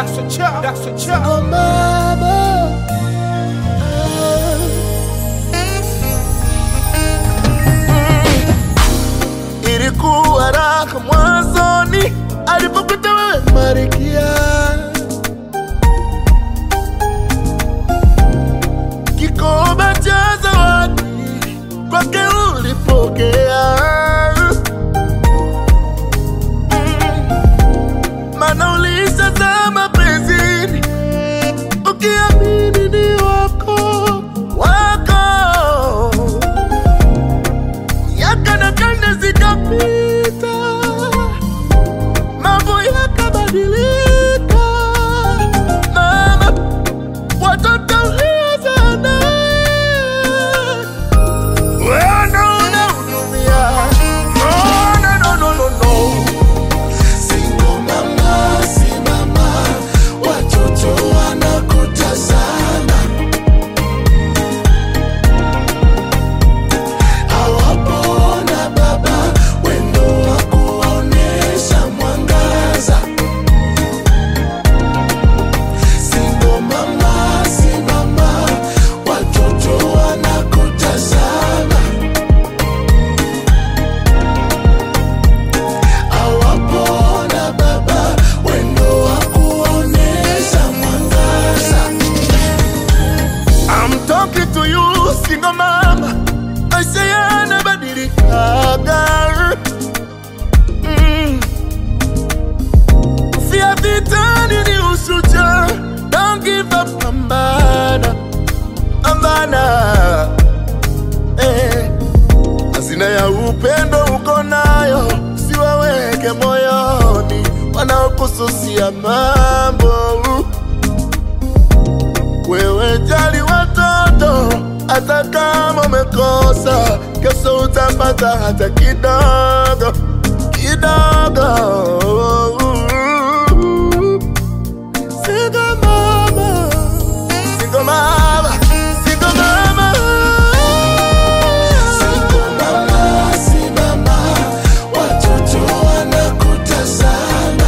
That's a chop. That's a chop. Oh mama, ilikuwa raha mwanzoni alipokuta wewe Marikia, kikoba cha zawadi kwake ulipokea mana ulishazama penzini ukiamini ni wako wako. Miaka na karne zikapita, mambo yakabadilika. Mama, watoto uliozaa naye wewe ndo unahudumia. No, no, no, no, no, no. Single mama, simama, watoto wanakutazama. Hawapoona baba, wendo wa kuonesha mwangaza. Single mama, simama, watoto wanakutazama. Hawapoona baba, wendo wa kuonesha mwangaza. I'm talking to you, single mama. Maisha yanabadilikaga. Mm. Kufia vitani ni ushujaa. Don't give up, pambana, pambana. Eh. Hazina ya upendo uko nayo, siwaweke moyoni wanaokususia mambo. Wewe jali watoto, hata kama umekosa, kesho utapata hata kidogo kidogo. Single mama, single mama, single mama. Single mama, simama, watoto wanakutazama.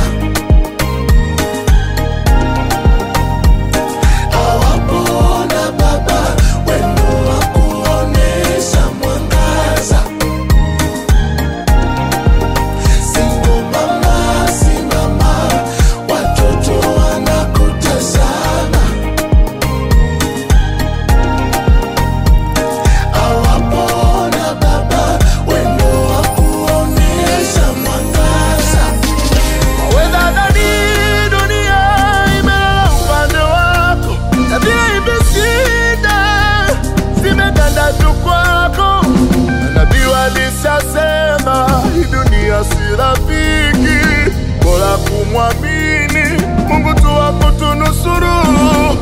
Hawapoona baba, wendo wa kuonesha mwangaza. Single mama, simama, watoto wanakutazama. Hawapoona baba, wendo wa kuonesha mwangaza. Wedadani dunia imelala upande wako, tabia imeshinda, zimeganda tu kwako. Manabii walishasema hii dunia si rafiki, bora kumwamini Mungu tu akutunusuru.